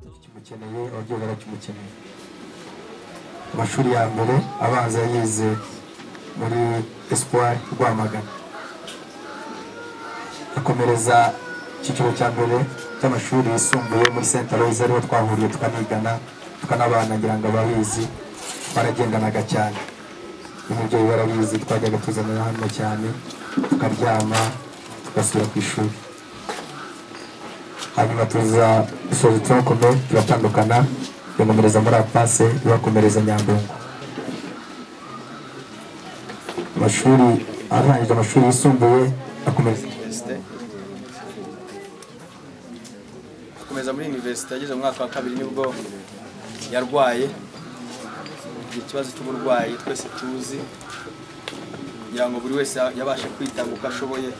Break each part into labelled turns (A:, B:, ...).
A: bamukeneye ababyeyi barakimukeneye amashuri ya mbere abanza yize muri espoir rwamagana akomereza icyiciro cya mbere cy'amashuri yisumbuye muri saint aloys ariho twahuriye tukanigana tukanabana ngira ngo ababizi twaragendanaga cyane umubyeyi barabizi twajyaga tuzanira hano cyane tukaryama tugasubira ku ishuri hanyuma tuza dusoza turakomeye turatandukana tugakomereza muri apase tubakomereza nyandungu amashuri arangije amashuri yisumbuye akomereza
B: akomeza muri universite yageze mu mwaka wa kabiri nibwo yarwaye igihe ikibazo cy'uburwayi twese tuzi kugira ngo buri wese yabashe kwitanga uko ashoboye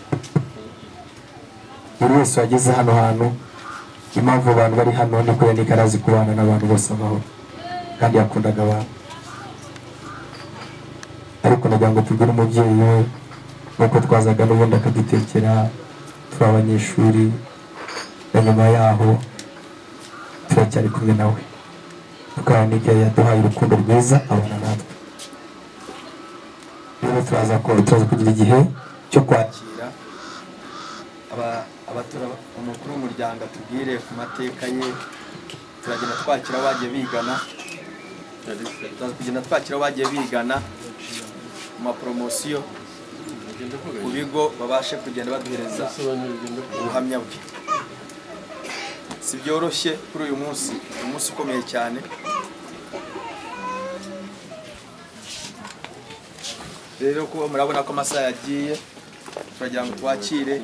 A: buri wese wageze hano hantu impamvu abantu bari hano ni kubera niko arazi kubana n'abantu bose amahoro kandi yakundaga abantu ariko nagira ngo tugire umubyeyi we nk'uko twazaga n'ubundi akadutekera turi abanyeshuri na nyuma yaho turacyari kumwe nawe tukanika yaduhaye urukundo rwiza abana natwe rero turaza ko- turaza kugira igihe cyo kwakira
B: kwakira aba- abatura umukuru w'umuryango atubwire ku mateka ye turagenda twakira abagiye bigana turaza kugenda twakira abagiye bigana mu maporomosiyo ku bigo babashe kugenda baduhereza ubuhamya bwe si byoroshye kuri uyu munsi ni umunsi ukomeye cyane rero kuba murabona ko amasaha yagiye turagira ngo twakire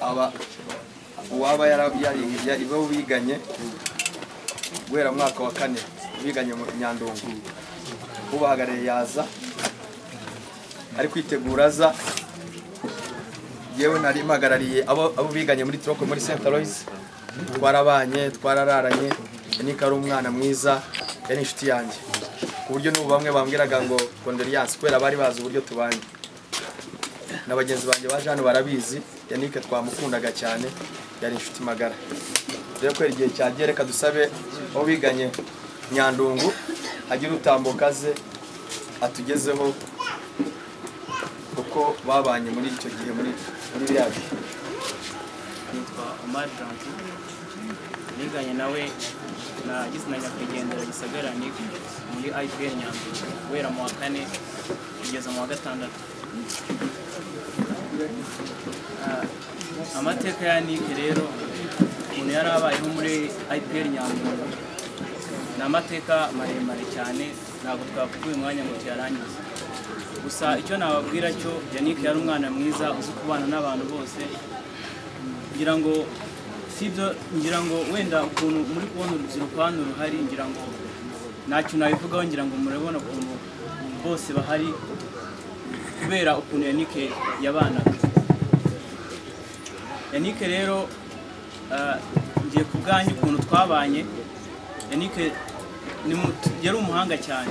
B: aba uwaba yara- yari- yari bo biganye guhera mu mwaka wa kane biganye mu nyandungu ubahagarariye yaza ari kwitegura aza yewe nari mpagarariye abo abo biganye muri Troko muri Saint Aloys twarabanye twarararanye Yannick ari umwana mwiza yari inshuti yanjye ku buryo n'ubu bamwe bambwiraga ngo Condoleance kubera bari bazi uburyo tubanye na bagenzi banjye baje hano barabizi Yannick twamukundaga cyane yari inshuti magara rero kubera igihe cyagiye reka dusabe abo biganye Nyandungu agire utambuka aze atugezeho uko babanye muri icyo gihe muri muri biriya bihe
C: nitwa Omar Francis niganye nawe na Gizina Nyakwigendera Gisagara ni muri IPR Nyandungu guhera mu wa kane kugeza mu wa gatandatu Ah, amateka ya Nike rero umuntu yari abayeho muri IPR Nyandungu ni amateka maremare cyane ntabwo twavuga uyu mwanya ngo tuyarangize gusa icyo nababwira cyo Yannick yari umwana mwiza uzi kubana n'abantu bose ngira ngo sibyo ngira ngo wenda ukuntu muri kubona urubyiruko hano ruhari ngira ngo ntacyo nabivugaho ngira ngo murabona ukuntu bose bahari kubera ukuntu yanike yabanaga yanike rero ah, ngiye ku bwanyu ukuntu twabanye yanike ni mu- yari umuhanga cyane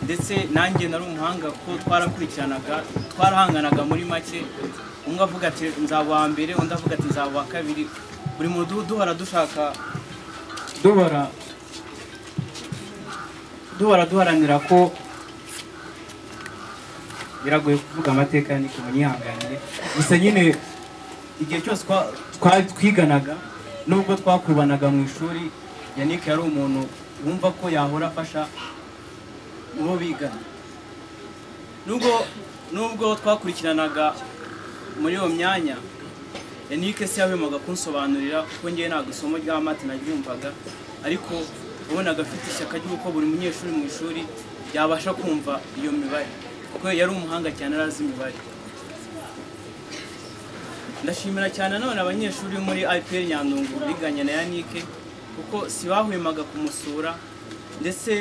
C: ndetse nanjye nari umuhanga kuko twarakurikiranaga twarahanganaga muri make umwe avuga ati nzaba uwa mbere undi avuga ati nzaba uwa kabiri buri mudugudu duhora dushaka duhora duhora duharanira ko biragoye kuvuga amateka yanike munyihanganire gusa nyine igihe cyose twa- twa- twiganaga nubwo twakurubanaga mu ishuri yanike yari umuntu wumva ko yahora afasha uwo bigana nubwo nubwo twakurikiranaga muri iyo myanya yanike se yabihemaga kunsobanurira kuko ngewe ntabwo isomo rya mate naryumvaga ariko wabonaga afite ishyaka ry'uko buri munyeshuri mu ishuri yabasha kumva iyo mibare kuko yari umuhanga cyane arazi imibare ndashimira cyane none abanyeshuri bo muri IPR Nyandungu biganye na Yannick kuko si bahwemaga kumusura ndetse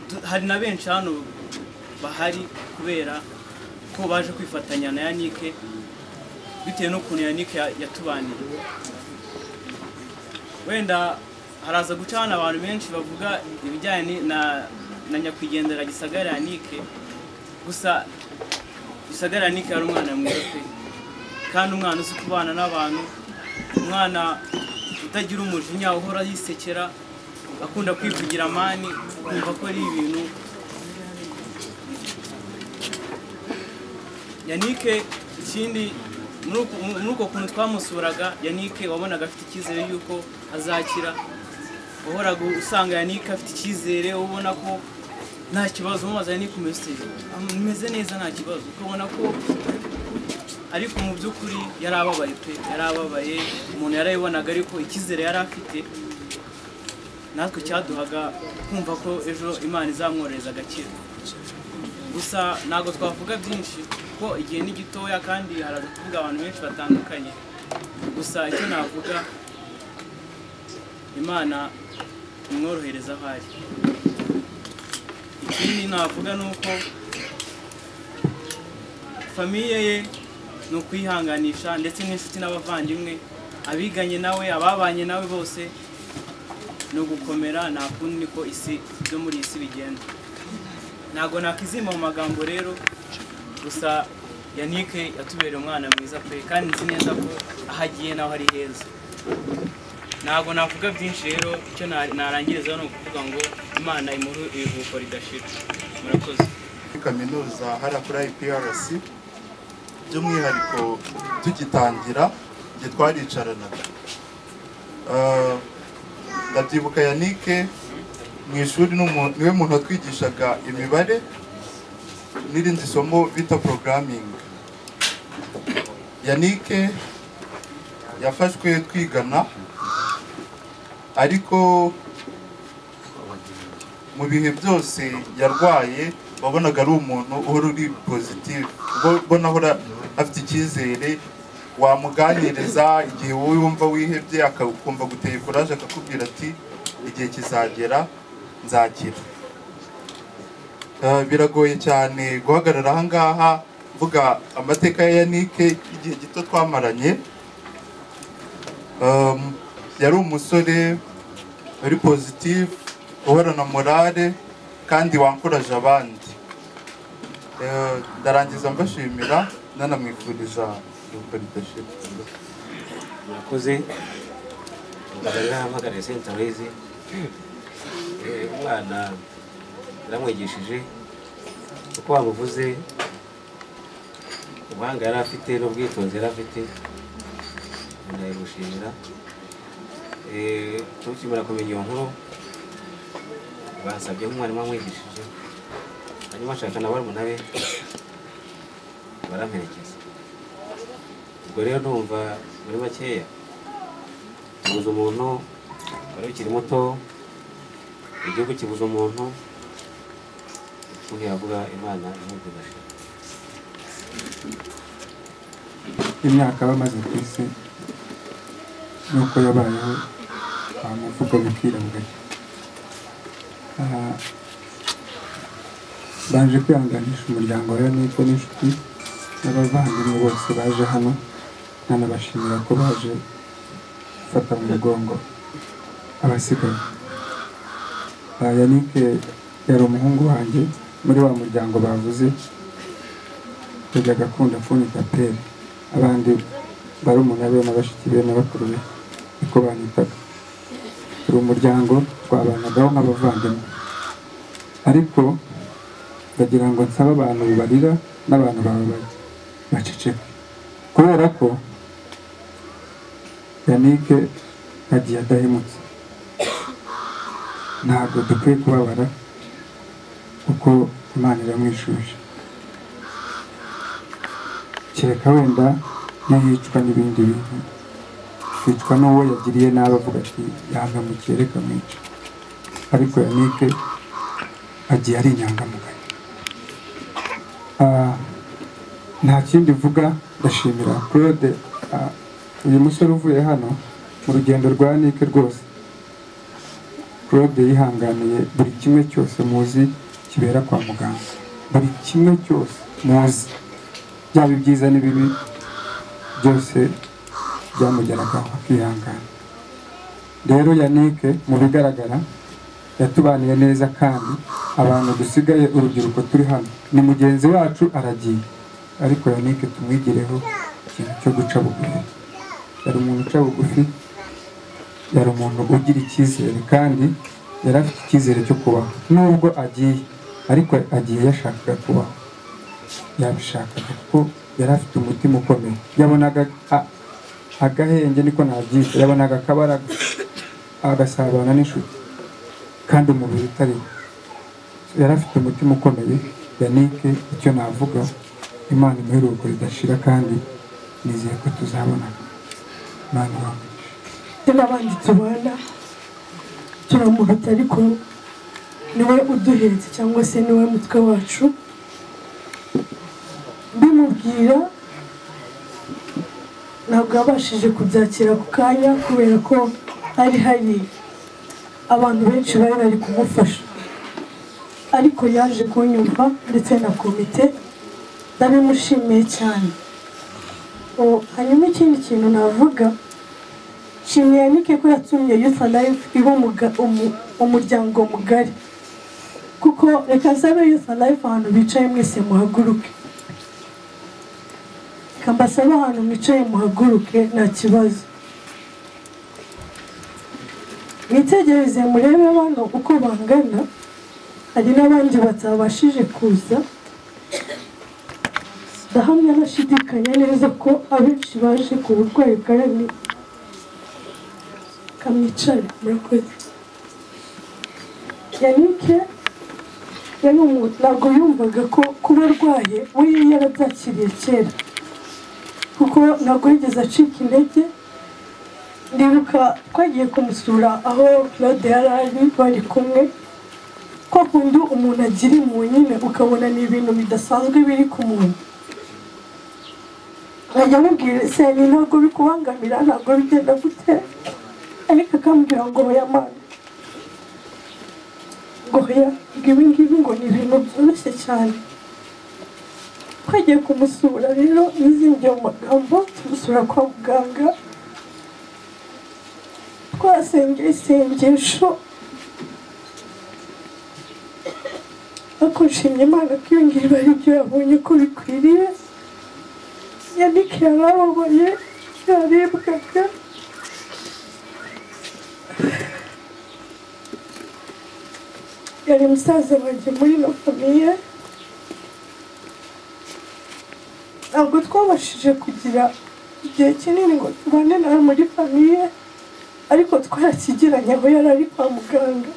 C: tu- hari na benshi hano bahari kubera ko baje kwifatanya na Yannick bitewe n'ukuntu Yannick ya- yatubaniye wenda haraza guca hano abantu benshi bavuga ibijyanye na na nyakwigendera gisagara Yannick gusa gisagara Yannick yari umwana mwiza pe kandi umwana uzi kubana n'abantu umwana utagira umujinya uhora yisekera akunda kwivugira amani ukumva ko ari ibintu yanike ikindi muri uko- muri uko kuntu twamusuraga yanike wabonaga afite icyizere y'uko azakira wahoraga usanga yanike afite icyizere ubona ko nta kibazo umubaza yanike umeze umeze neza nta kibazo ukabona ko ariko mu by'ukuri yari ababaye pe yari ababaye umuntu yarayibonaga ariko icyizere yari afite natwe cyaduhaga kumva ko ejo imana izamworohereza agakira gusa ntabwo twavuga byinshi kuko igihe ni gitoya kandi haraza kuvuga abantu benshi batandukanye gusa icyo navuga imana imworohereza aho ari ikindi navuga ni uko famiye ye ni ukwihanganisha ndetse n'inshuti n'abavandimwe abiganye nawe ababanye nawe bose ni ugukomera nta kundi niko isi byo muri iyi si bigenda ntabwo nakizimba mu magambo rero gusa yanike yatubereye umwana mwiza pe kandi nzi neza ko aho agiye naho ari heza ntabwo navuga byinshi rero icyo na- narangiriza ni ukuvuga ngo imana imuhe ibiruhuko ridashira murakoze
D: muri kaminuza harakura IPRC by'umwihariko tugitangira igihe twaricaranaga Ah, ndabyibuka yanike mu ishuri ni umu- niwe muntu watwigishaga imibare n'irindi somo bita programming yanike yafashwe twigana ariko mu bihe byose yarwaye wabonaga ari umuntu uhora uri pozitivu ubona ahora afite icyizere wamuganiriza igihe wowe wumva wihebye akakumva guteye kuraje akakubwira ati igihe kizagera nzakira Eh, biragoye cyane guhagarara aha ngaha mvuga amateka ya yanike y'igihe gito twamaranye Eh, yari umusore uri positive uhorana morale kandi wankuraje abandi Eh, ndarangiza mbashimira nanamwifuriza iruhuko ridashira
E: murakoze mbagana nahamagariye senta wezi umwana naramwigishije uko wamuvuze ubuhanga yari afite n'ubwitonzi yari afite ndayimushimira Eh, tukimara kumenya iyo nkuru basabye nk'umwarimu wamwigishije hanyuma ashaka na barumuna be baramperekeza ubwo rero ndumva muri makeya kibuze umuntu wari ukiri muto igihugu kibuze umuntu ntiyavuga imana imubwirashe
F: imyaka bamaze ku isi n'uko yabayeho nta muvugo bipfira mu gake baje kwihanganisha umuryango rero n'uko n'inshuti n'abavandimwe bose baje hano nanabashimira ko baje gufata mu mugongo abasigaye Ah, yanike yari umuhungu wanjye muri wa muryango bavuze yajyaga akunda apfunyika peri abandi barumuna be na bashiki be na bakuru be niko banyitaga turi umuryango twabanagaho nk'abavandimwe ariko ndagira ngo nsabe abantu barira n'abantu bababaye baceceke kubera ko yanike agiye adahemutse ntabwo dukwiye kubabara kuko imana iramwishuje kereka wenda n'iyicwa n'ibindi bintu yicwa n'uwo yagiriye nabi avuga ati yangamukiye reka mwica ariko yanike agiye ari inyangamugayo Ah, nta kindi mvuga ndashimira claude ah, uyu musore uvuye hano mu rugendo rwa yanike rwose claude yihanganiye buri kimwe cyose muzi kibera kwa muganga buri kimwe cyose muzi byaba ibyiza n'ibibi byose byamugeragaho akihangana rero yanike mu bigaragara yatubaniye neza kandi abantu dusigaye urubyiruko turi hano ni mugenzi wacu aragiye ariko yanike tumwigireho ikintu cyo guca bugufi yari umuntu uca bugufi yari umuntu ugira icyizere kandi yari afite icyizere cyo kubaho nubwo agiye ariko agiye yashakaga kubaho yabishakaga kuko yari afite umutima ukomeye yabonaga a- agahenge niko nabyita yabonaga akabara agasabana n'inshuti kandi umubiri utariho yari afite umutima ukomeye yanike icyo navuga imana imuhe iruhuko ridashira kandi nizeye ko tuzabona imana ibamugishe
G: n'abandi tubana turamuhata ariko niwe uduhetse cyangwa se niwe mutwe wacu mbimubwira ntabwo yabashije kubyakira ako kanya kubera ko hari hari abantu benshi bari bari kumufasha ariko yaje kunyumva ndetse na komite ndabimushimiye cyane O, hanyuma ikindi kintu navuga nshimiye yanike ko yatumye yufu life iba umuga- umu- umuryango mugari kuko reka nsabe yufu life ahantu bicaye mwese muhaguruke reka mbasabe ahantu mwicaye muhaguruke nta kibazo mwitegereze murebe bano uko bangana hari n'abandi batabashije kuza ndahamya ntashidikanya neza ko abenshi baje ku burwayi bwarani kamwicare murakoze yanike yari umuntu ntabwo yumvaga ko kuba arwaye we yarabyakiriye kera kuko ntabwo yigeze acika intege ndibuka twagiye kumusura aho claude yari ari bari kumwe kwa kundi umuntu agira impuhwe nyine ukabona ni ibintu bidasanzwe biri ku muntu nkajya amubwira se ni ntabwo bikubangamira ntabwo bigenda gute ariko akambwira ngo oya mana ngo oya ngo ibi ngibi ngo ni ibintu byoroshye cyane twagiye kumusura rero yizingiye mu magambo tumusura kwa muganga twasengeye isengesho ariko nshimye imana ko iyo ngiyo ari byo yabonye ko bikwiriye yanike yarababaye yaribwaga yari musaza wanjye muri ino famiye ntabwo twabashije kugira igihe kinini ngo tubane nawe muri famiye ariko twarakigiranye aho yari ari kwa muganga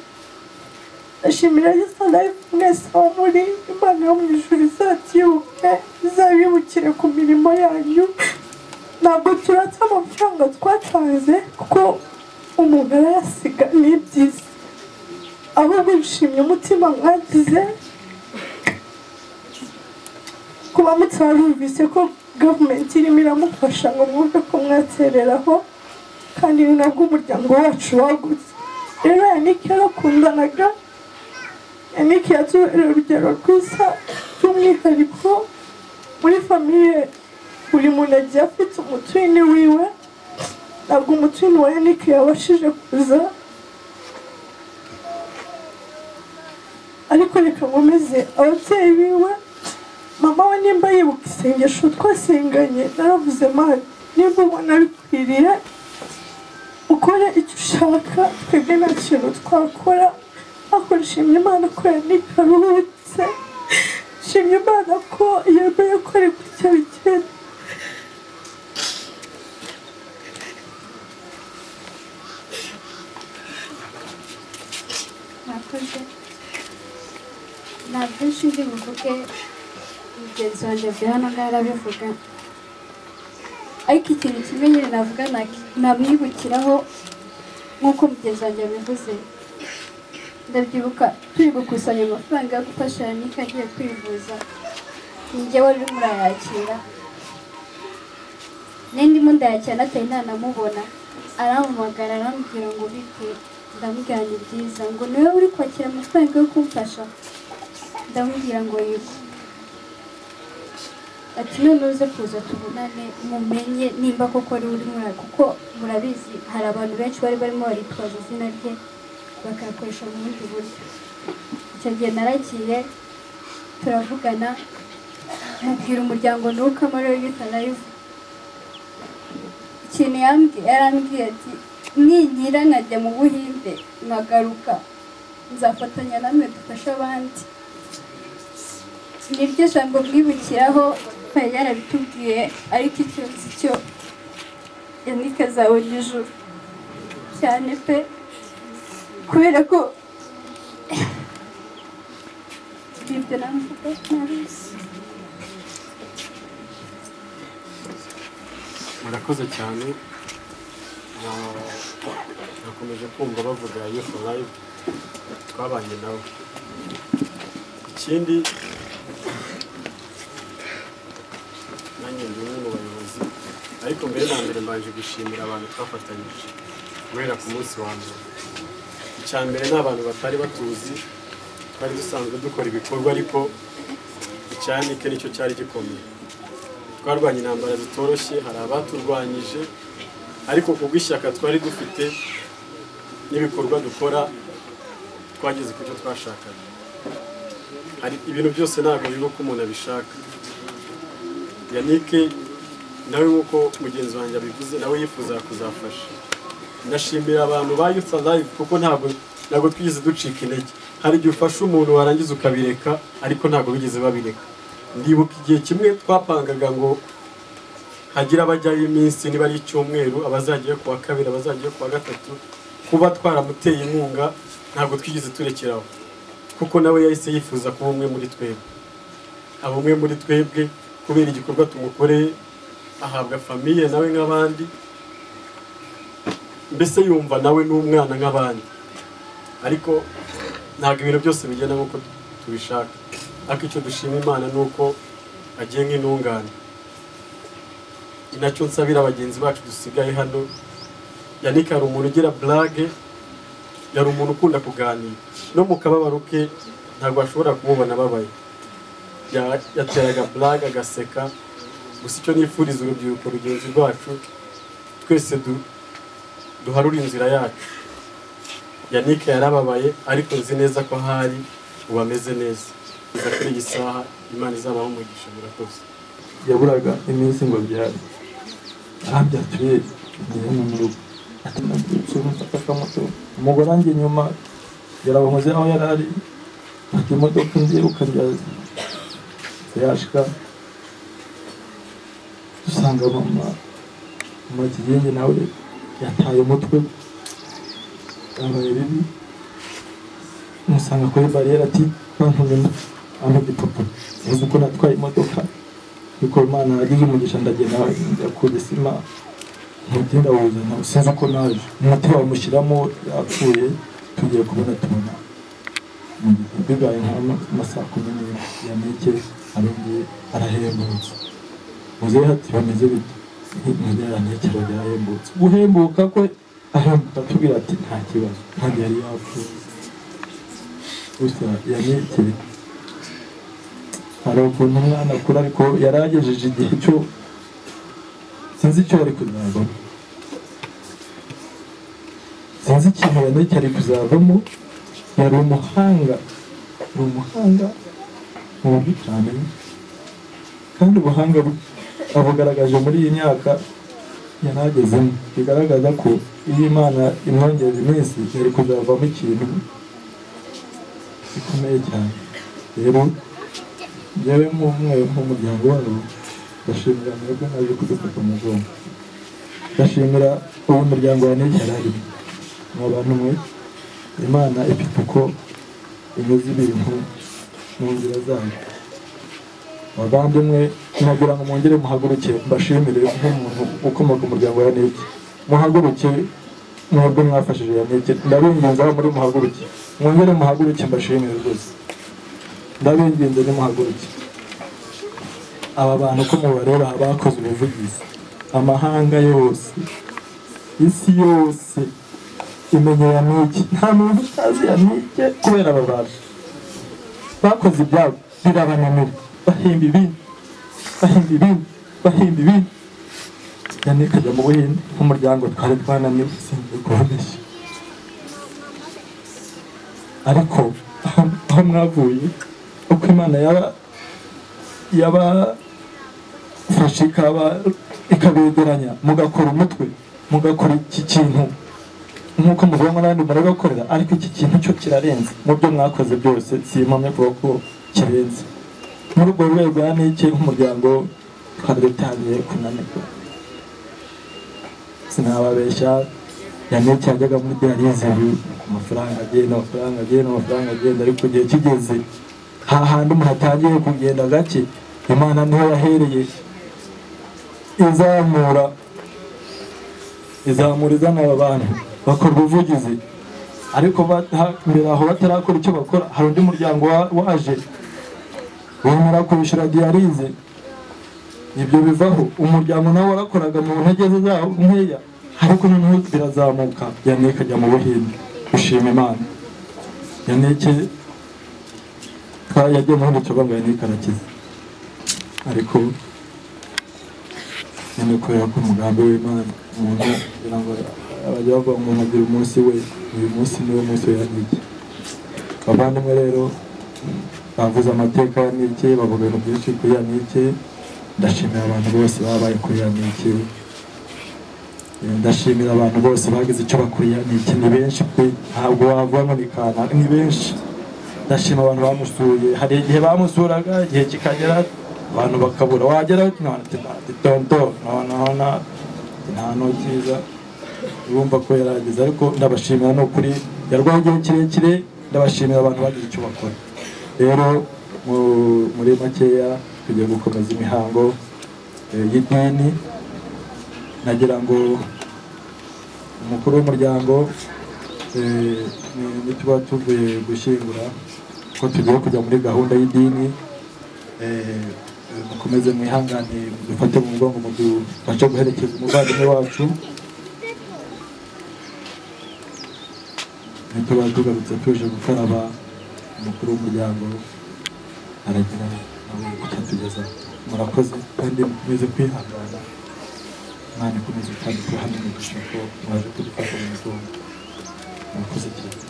G: ndashimira yesu life mwese aho muri imana yo mu ijuru izabyibuke izabibukire ku mirimo yanyu ntabwo turata amafaranga twatanze kuko umuntu arayasiga ni byiza ahubwo nshimye umutima mwagize kuba mutarumvise ko gavumenti irimo iramufasha ngo mwumve ko mwatereraho kandi ni nabwo umuryango wacu wagutse rero yanike yarakundanaga yanike yatubereye urugero rwiza by'umwihariko muri famiye buri muntu agiye afite umutwini wiwe ntabwo umutwini wa yanike yabashije kuza ariko reka nkomeze ababyeyi biwe mama we nimba yibuka isengesho twasenganye naravuze mani nimba ubona bikwiriye ukore icyo ushaka twebwe nta kintu twakora ariko nshimye imana ko yanikaruhutse nshimye imana ko yemeye ko ari gutya bigenda
H: mwakoze ntabwo nshinzwe muvuge mugenzi wanjye avuye hano ngaho arabivuga ariko ikintu kimwe nyine navuga naki- namwibukiraho nk'uko mugenzi wanjye yabivuze ndabyibuka turi gukusanya amafaranga yo gufasha yanike agiye kwivuza ninjye wari urimo urayakira nari ndimo ndayakira natari ntanamubona arampamagara arambwira ngo bite ndamubwira ngo byiza ngo niwe uri kwakira amafaranga yo kumfasha ndamubwira ngo yego ati none uze kuza tubonane mumenye nimba koko ari uri mura kuko murabizi hari abantu benshi bari barimo baritwaza izina rye bakayakoresha mu bundi buryo icyo gihe naragiye turavugana mubwira umuryango nuko amariyo yita live ikintu yarambwiye ati nigira najya mu buhinde nkagaruka nzafatanya namwe dufashe abandi niryo jambo mwibukiraho twari yarabitubwiye ariko ikibazo cyo yanike azabona ijuru cyane pe kubera ko ibyo navuga nabizi
I: murakoze cyane Na- nakomeje kumva bavuga yufu layivu twabanye nabo ikindi nanjye ndi umwe mu bayobozi ariko mbere na mbere mbanje gushimira abantu twafatanyije guhera ku munsi wa mbere icya mbere ni abantu batari batuzi twari dusanzwe dukora ibikorwa ariko icyanike nicyo cyari gikomeye twarwanya intambara zitoroshye hari abaturwanyije ariko ku bw'ishyaka twari dufite n'ibikorwa dukora twageze ku cyo twashakaga hari ibintu byose ntabwo biba uko umuntu abishaka yanike nawe nk'uko mugenzi wanjye abivuze nawe yifuza kuzafasha ndashimira abantu ba yutsa live kuko ntabwo ntabwo twigeze ducika intege hari igihe ufasha umuntu warangiza ukabireka ariko ntabwo bigeze babireka ndibuka igihe kimwe twapangaga ngo hagira abajyayo iminsi niba ari icyumweru abazajyayo ku wa kabiri abazajyayo ku wa gatatu kuba twaramuteye inkunga ntabwo twigeze turekeraho kuko nawe yahise yifuza kuba umwe muri twebwe aba umwe muri twebwe kubera igikorwa tumukoreye ahabwa famiye nawe nk'abandi mbese yumva nawe n'umwana nk'abandi ariko ntabwo ibintu byose bigenda nk'uko tubishaka ariko icyo dushima imana ni uko agiye nk'intungane ni nacyo nsabira bagenzi bacu dusigaye hano yannick hari umuntu ugira burage yari umuntu ukunda kuganira no mu kababaro ke ntabwo ashobora kumubona ababaye Ya- yateraga burage agaseka gusa icyo nifuriza urubyiruko rugenzi rwacu twese du- duharure inzira yacu yannick yarababaye ariko nzi neza ko ahari ubu ameze neza kuva kuri iyi saha imana izabaho umugisha murakoze
J: yaburaga iminsi ngo byare aha byatuye igihe mu murugo ati nabyutse mfata akamoto umugore wanjye nyuma yarabonkoze aho yari ari mfata imodoka ngiye ukabyaza yashika dusanga mama mama kigenge nawe yataye umutwe yabaye bibi musanga kuri bariyeri ati bantumye amo gipupu uzi ko natwaye imodoka ariko imana yagize umugisha ndagenda yakura isima ntugenda wuzana sinzi uko naje umutima bamushyiramo yapfuye tugiye kubona tubona bibaye nk'amasaha kumi n'imwe yanike arongeye arahembutse muzehe ati bameze bite muzehe yanike arongeye arahembutse guhembuka kwe ahembuka atubwira ati nta kibazo kandi yari yapfuye gusa yanike hari ukuntu umwana akura ariko yari agejeje igihe cyo sinzi icyo yari kuzavamo sinzi ikintu yanike ari kuzavamo yari umuhanga ni umuhanga mu buryo utamenya kandi ubuhanga bwe abugaragaje muri iyi myaka yanagezemo bigaragaza ko iyo imana imwongera iminsi yari kuzavamo ikintu gikomeye cyane rero yewe nk'umwe nk'umuryango wabo ndashimira mwebwe naje kudufata mu mugongo ndashimira uwo muryango wa niki yari arimo ni abantu mwe imana ifite uko inyuze ibintu mu nzira zayo abavandimwe nagira ngo mwongere muhaguruke mbashimire nk'umuntu ukomoka umuryango wa niki muhaguruke mwebwe mwafashije ya niki ndabinginze aho muri muhaguruke mwongere muhaguruke mbashimire rwose ndabinginze nimuhaguruke aba bantu uko mubareba abakoze ubuvugizi amahanga yose isi yose imenya yanike nta muntu utazi yanike kubera aba bantu bakoze ibyabo birabananira bahimba ibindi bahimba ibindi bahimba ibindi yanike ajya mu buhinde nk'umuryango twari twananiwe sinzi kuvugisha ariko aho- aho mwavuye uko imana yaba yabafashe ikaba ikabegeranya mugakora umutwe mugakora iki kintu nk'uko mubibona n'abandi murabibakorera ariko iki kintu cyo kirarenze mu byo mwakoze byose si impamya kuvuga ko kirenze muri urwo rwego ya niki nk'umuryango twari dutangiye kunanirwa sinababeshya ya niki yajyaga muri diyarize ku mafaranga agenda amafaranga agenda amafaranga agenda ariko igihe kigeze hahandi umuntu atangiye kugenda gake imana niho yahereye izamura izamura izanira abantu bakora ubuvugizi ariko mbere aho batarakora icyo bakora hari undi muryango wa- waje wemera kubishyura diyarize ibyo bivaho umuryango nawe warakoraga mu ntege ze zawo nkeya ariko noneho birazamuka yaneke ajya mu buhinde gushima imana yaneke yagiye mu buhinde cyangwa ngo yaneke arakize ariko nyine kubera ko umugambi w'imana umuntu kugira ngo abajya bavuga ngo umuntu agira umunsi we uyu munsi niwo munsi we yaniki abavandimwe rero bavuze amateka ya niki bavuga ibintu byinshi kuri ya niki ndashimira abantu bose babaye kuri ya niki ndashimira abantu bose bagize icyo bakuriye ya niki ni benshi pe ntabwo wavuga ngo ni kanaka ni benshi ndashima abantu bamusuye hari igihe bamusuraga igihe kikagera abantu bakabura wagera ntitonto nonona nta ntokiza urumva ko yarageze ariko ndabashimira ni ukuri yarwaye igihe kirekire ndabashimira abantu bagize icyo bakora rero mu- muri makeya tugiye gukomeza imihango eh, y'idini nagira ngo umukuru w'umuryango eh, ni- ni tuba tuvuye gushyingura ko tugiye kujya muri gahunda y'idini eh, mukomeze mwihangane dufate mu mugongo mu dufashe guherekeza umuvandimwe wacu ntituba tugarutse tuje gukaraba umukuru w'umuryango aragira nawe kutugeza murakoze kandi mukomeze kwihangana imana ikomeze kandi kubaha n'umugisha ko mwaje kudufata mu mugongo murakoze cyane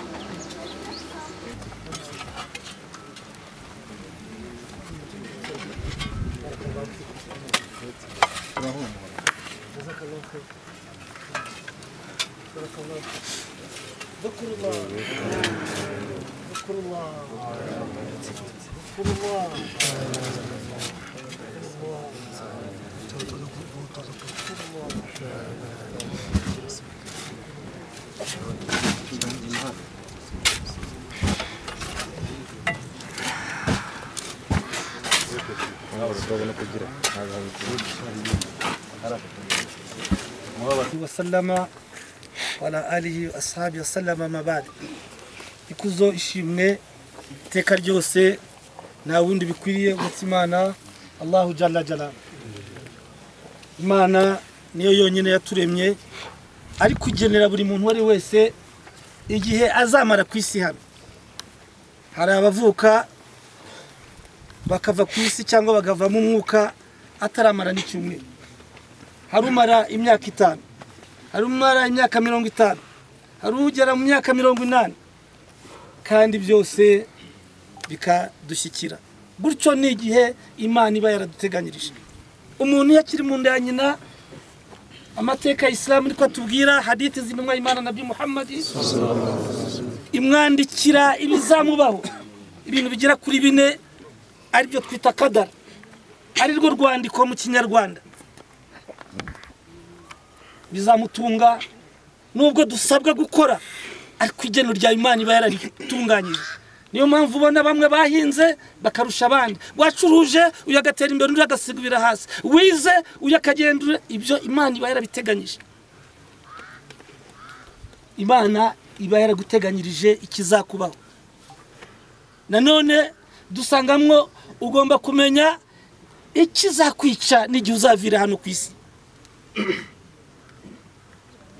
K: wasallama wala alihi ashabi wasallama mabadi ikuzo ishimwe iteka ryose nta wundi bikwiriye uretse imana allahu jalla jalla imana niyo yonyine yaturemye ari kugenera buri muntu uwo ari wese igihe azamara ku isi hano hari abavuka bakava ku isi cyangwa bakavamo umwuka ataramara n'icyumweru hari umara imyaka itanu hari umara imyaka mirongo itanu hari ugera mu myaka mirongo inani kandi byose bikadushyikira gutyo ni igihe imana iba yaraduteganyirije umuntu iyo akiri mu nda ya nyina amateka ya isilamu niko atubwira haditi z'intumwa y'imana nabi muhammadi imwandikira ibizamubaho ibintu bigera kuri bine aribyo twita kadara ari rwo rwandiko mu kinyarwanda bizamutunga nubwo dusabwa gukora ariko igeno rya imana iba yararitunganyije niyo mpamvu ubona bamwe bahinze bakarusha abandi wacuruje uyu agatera imbere undi agasigubira hasi wize uyu akagendura ibyo imana iba yarabiteganyije imana iba yaraguteganyirije ikizakubaho nanone dusangamwo ugomba kumenya ikizakwica n'igihe uzavira hano ku isi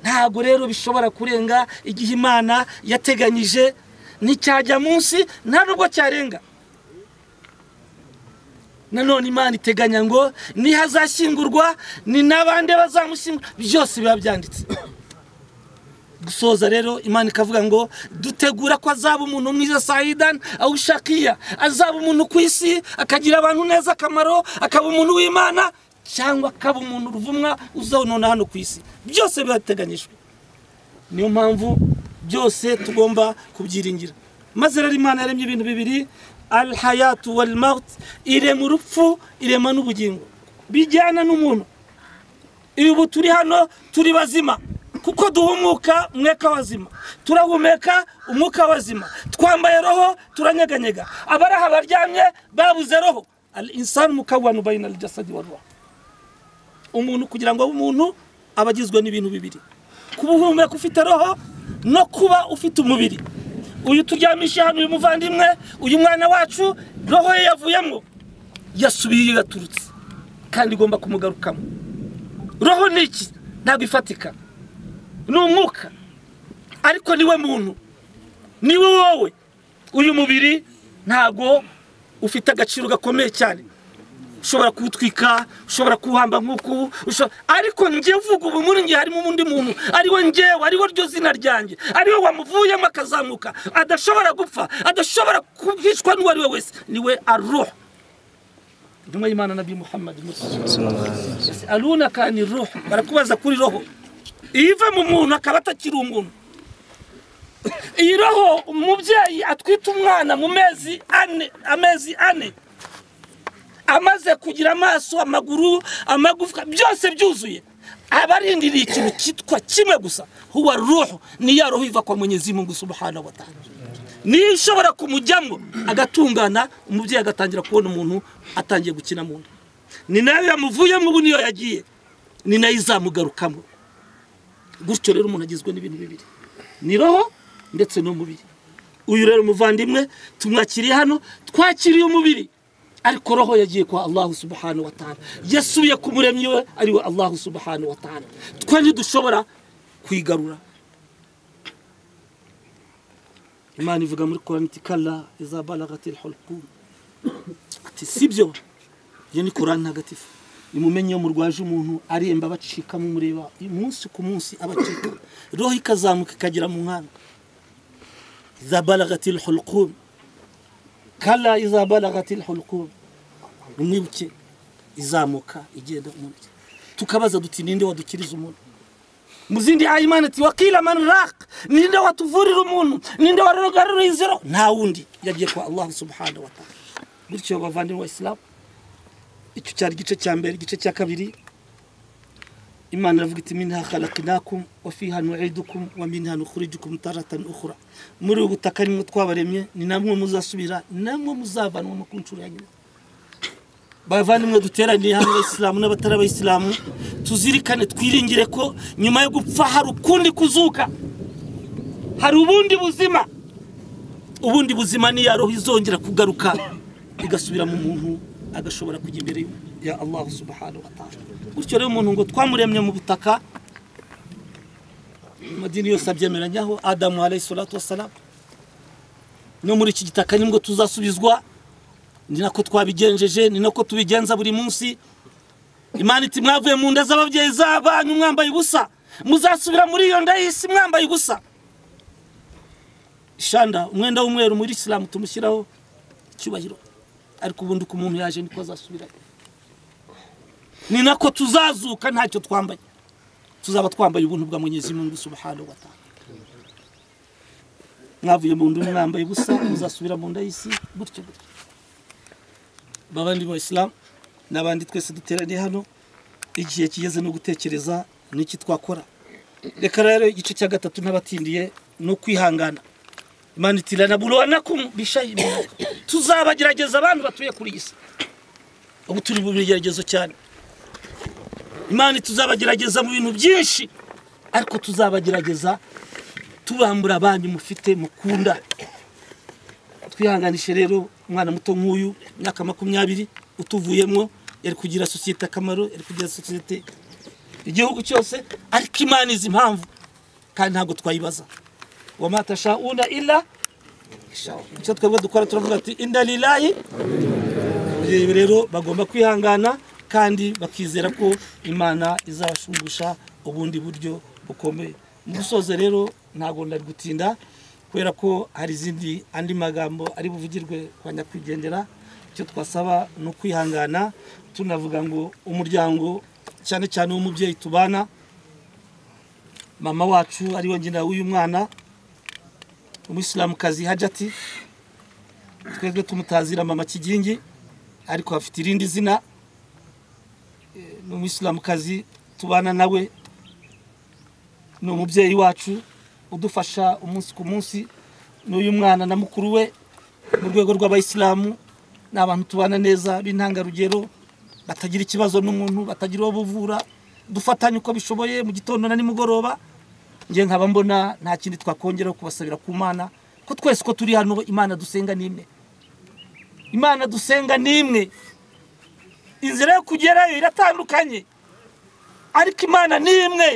K: ntabwo rero bishobora kurenga igihe imana yateganyije nticyajya munsi nta nubwo cyarenga nanone imana iteganya ngo nihazashyingurwa ni n'abandi bazamushyingura byose biba byanditse gusoza rero imana ikavuga ngo dutegura ko azaba umuntu mwiza sayidani awushakiya azaba umuntu ku isi akagira abantu neza akamaro akaba umuntu w'imana cyangwa akaba umuntu ruvumwa uzonona hano ku isi byose birateganyijwe niyo mpamvu byose tugomba kubyiringira maze rero imana yaremye ibintu bibiri al hayatu wal maut irema urupfu irema n'ubugingo bijyana n'umuntu ibi ubu turi hano turi bazima kuko duhumuka umwuka wazima turahumeka umwuka wazima twambaye roho turanyeganyega abari aha baryamye babuze roho al insani mukawanu bayina al jasadi wa ruha umuntu kugira ngo abe umuntu aba agizwe n'ibintu bibiri kuba uhumeka ufite roho no kuba ufite umubiri uyu turyamisha hano uyu muvandimwe uyu mwana wacu roho ye yavuyemo yasubiye iyo yaturutse kandi igomba kumugarukamo roho ni iki ntabwo ifatika ni umwuka ariko niwe muntu niwe wowe uyu mubiri ntabwo ufite agaciro gakomeye cyane ushobora kuwutwika ushobora kuwuhamba nk'uku usho- ariko njye uvuga ubu muri njye harimo undi muntu ariwe njyewe ariwe ryo zina ryanjye ariwe wamuvuyemo akazamuka adashobora gupfa adashobora kubicwa n'uwo ari we wese niwe aruha intumwa y'imana nabi muhammad Yes, aruna kani roho barakubaza kuri roho iyo iva mu muntu akaba atakiri umuntu iyi roho umubyeyi atwita umwana mu mezi ane amezi ane amaze kugira amaso amaguru amagufwa byose byuzuye abarindiriye ikintu cyitwa kimwe gusa huwa ruhu ni ya roho iva kwa mwenyezi mungu subhanahu wa ta'ala niyo ishobora kumujyamo agatungana umubyeyi agatangira kubona umuntu atangiye gukina mu nda ni nayo yamuvuyemo ubu niyo yagiye ni nayo izamugarukamo gutyo rero umuntu agizwe n'ibintu bibiri ni roho ndetse n'umubiri uyu rero muvandimwe tumwakiriye hano twakiriye umubiri ariko roho yagiye kwa allahu subhanahu wa ta'ala yasubiye ku muremyi we ariwe allahu subhanahu wa ta'ala twe ntidushobora kwigarura imana ivuga muri korani iti kara izabaragati hulqum ati sibyo iyo ni korani ntagatifu nimumenye iyo murwaje umuntu aremba abacika mumureba umunsi ku munsi abacika roho ikazamuka ikagera mu nkanda izabaragati hulqum kara izabaragati hulqum nimwibuke izamuka igenda umuntu tukabaza duti ninde wadukiriza umuntu mu zindi ayimana ati wakila man raq ninde watuvurira umuntu ninde warugarura inzira nta wundi yagiye kwa allah subhanahu wa ta'ala bityo bavandimwe wa islam icyo cyari igice cya mbere igice cya kabiri imana iravuga iti minha khalaqnakum wa fiha nu'idukum wa minha nukhrijukum taratan ukhra muri ubu butaka nimwe twabaremye ni namwe muzasubira ni namwe muzavanwamo ku nshuro ya nyuma bavandimwe duteraniye hamwe abayisilamu n'abatari abayisilamu tuzirikane twiringire ko nyuma yo gupfa hari ukundi kuzuka hari ubundi buzima ubundi buzima niya roho izongera kugaruka igasubira mu muntu agashobora kujya imbere ya allah subhanahu wa ta'ala gutyo rero umuntu ngo twamuremye mu butaka amadini yose abyemeranyaho adamu alayhi salatu wassalam no muri iki gitaka nibwo tuzasubizwa ni nako twabigenjeje ni nako tubigenza buri munsi imana iti mwavuye mu nda z'ababyeyi z'abanyu mwambaye ubusa muzasubira muri iyo nda y'isi mwambaye ubusa ishanda umwenda w'umweru muri isilamu tumushyiraho icyubahiro ariko ubundi uko umuntu yaje niko azasubira ni nako tuzazuka ntacyo twambaye tuzaba twambaye ubuntu bwa mwenyezi mungu subhanahu wa ta'ala mwavuye mu nda mwambaye ubusa muzasubira mu nda y'isi gutyo gutyo babandi ba isilamu n'abandi twese duteraniye hano igihe kigeze no gutekereza n'iki twakora reka rero igice cya gatatu n'abatindiye ni ukwihangana imana iti ranaburanakum bishayi tuzabagerageza abantu batuye kuri iyi si ubu turi mu bigeragezo cyane imana iti, tuzabagerageza mu bintu byinshi ariko tuzabagerageza tubambura abanyu mufite mukunda twihanganishe rero umwana muto nk'uyu imyaka makumyabiri utuvuyemo yari kugira sosiyete akamaro yari kugira sosiyete igihugu cyose ariko imana izi impamvu kandi ntabwo twayibaza wamatasha una ila icyo twebwe dukora turavuga ati inda lilayi ibi rero bagomba kwihangana kandi bakizera ko imana izabashungusha ubundi buryo bukomeye mu gusoza rero ntabwo nari gutinda kubera ko hari izindi andi magambo ari buvugirwe kwa nyakwigendera icyo twasaba ni ukwihangana tunavuga ngo umuryango cyane cyane w'umubyeyi tubana mama wacu ariwe nyina w'uyu mwana umuyisilamukazi hajati twebwe tumutazira mama kigingi ariko afite irindi zina Eh, ni umuyisilamukazi tubana nawe ni umubyeyi wacu udufasha umunsi ku munsi n'uyu mwana na mukuru we mu rwego rw'abayisilamu ni abantu tubana neza b'intangarugero batagira ikibazo n'umuntu batagira uwo buvura dufatanye uko bishoboye mu gitondo na nimugoroba njye nkaba mbona nta kindi twakongeraho kubasabira ku mana ko twese ko turi hano imana dusenga ni imwe imana dusenga ni imwe inzira yo kugerayo iratandukanye ariko imana ni imwe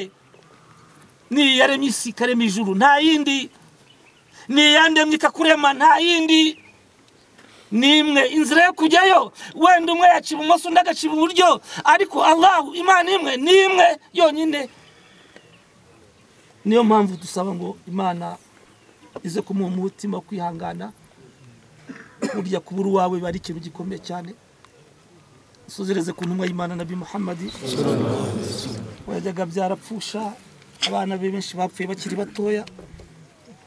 K: ni iyaremye isi ikarema ijuru nta yindi ni iyandemye ikakurema nta yindi ni imwe inzira yo kujyayo wenda umwe yaciba ibumoso undi agaciba iburyo ariko allahu imana imwe ni imwe yonyine niyo mpamvu dusaba ngo imana ize kumuha umutima wo kwihangana burya kubura uwawe biba ari ikintu gikomeye cyane usuzereze ku ntumwa y'imana nabi muhammadi wajyaga byarapfusha abana be benshi bapfuye bakiri batoya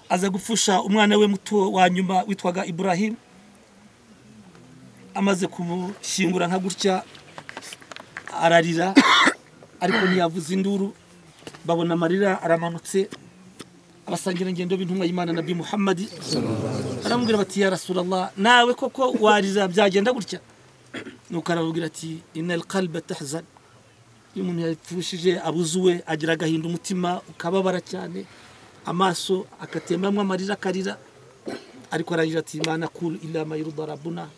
K: aza gupfusha umwana we muto wa nyuma witwaga iburahimu amaze kumushyingura nka gutya ararira ariko ntiyavuze induru babona amarira aramanutse abasangira ingendo b'intumwa y'imana nabi muhammadi aramubwira bati ya rasulallah nawe koko warira byagenda gutya nuko arababwira ati inal kalba tahzan iyo umuntu yapfushije abuze uwe agira agahinda umutima ukababara cyane amaso agatembamo amarira akarira ariko aragira ati imana kuru inama y'urudarabuna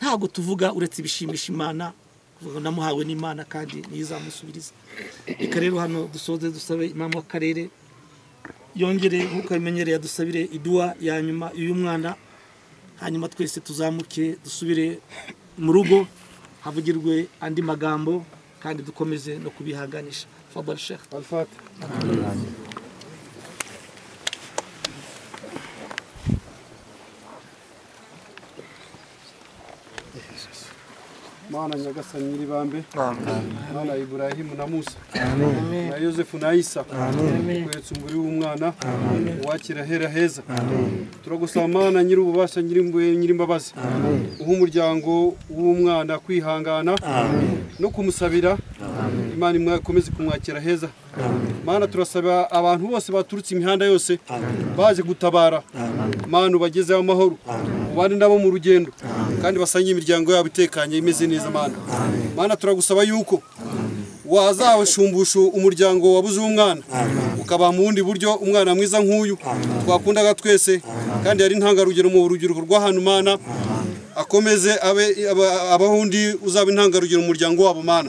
K: ntabwo tuvuga uretse ibishimisha imana kuvuga ngo namuhawe n'imana kandi niyo izamusubiriza reka rero hano dusoze dusabe imana w'akarere yongere nk'uko abimenyereye adusabire iduwa ya nyuma y'uyu mwana hanyuma twese tuzamuke dusubire mu rugo havugirwe andi magambo kandi dukomeze no kubihanganisha fabari sheikh
L: mana nyagasani nyiribambe mana iburahimu na musa na yosefu na isa kwetsa umubiri w'umwana uwakira hera heza turagusaba mana nyir'ububasha nyir'imbuye nyir'imbabazi uha umuryango w'umwana kwihangana no kumusabira imana imwe ikomeze kumwakira heza mana turasaba abantu bose baturutse imihanda yose baje gutabara mana ubagezeho amahoro ubane nabo mu rugendo kandi basangiye imiryango yabo itekanye imeze neza mana mana turagusaba yuko wazabashumbusha umuryango wabuze umwana ukabaha mu bundi buryo umwana mwiza nk'uyu twakundaga twese kandi yari intangarugero mu rubyiruko rw'ahantu mana akomeze abe aba- abaho undi uzaba intangarugero mu muryango wabo mana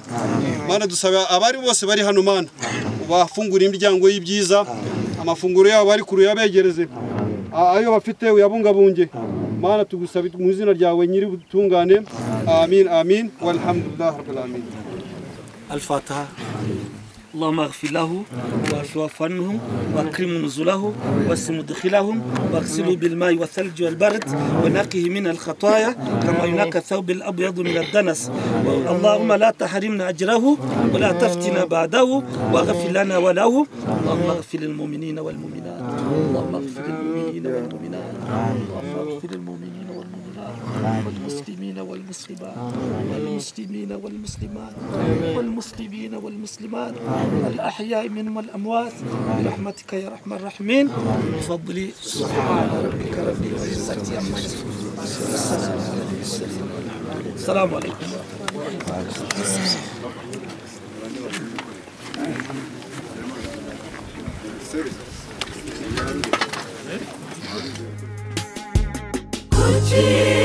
L: mana dusaba abari bose bari hano mana ubafungurire imiryango y'ibyiza amafunguro yabo bari kure yabegereze a- ayo bafite uyabungabunge mana tugusaba mu izina ryawe nyiri ubutungane amin amin walhamdulillah rabbil alamin
K: الفاتحة اللهم اغفر له واعف عنهم واكرم نزله واسم مدخلهم واغسله بالماء والثلج والبرد ونقه من الخطايا كما ينقى الثوب الابيض من الدنس اللهم لا تحرمنا اجره ولا تفتنا بعده واغفر لنا وله اللهم اغفر للمؤمنين والمؤمنات اللهم اغفر للمؤمنين والمؤمنات اللهم اغفر للمؤمنين والمؤمنات والمسلمين والمسلمات والمسلمين والمسلمات والمسلمين والمسلمات الأحياء منهم والأموات برحمتك يا أرحم الراحمين بفضل سبحان ربك رب العزة عما يصفون والسلام على المرسلين السلام عليكم
M: kuki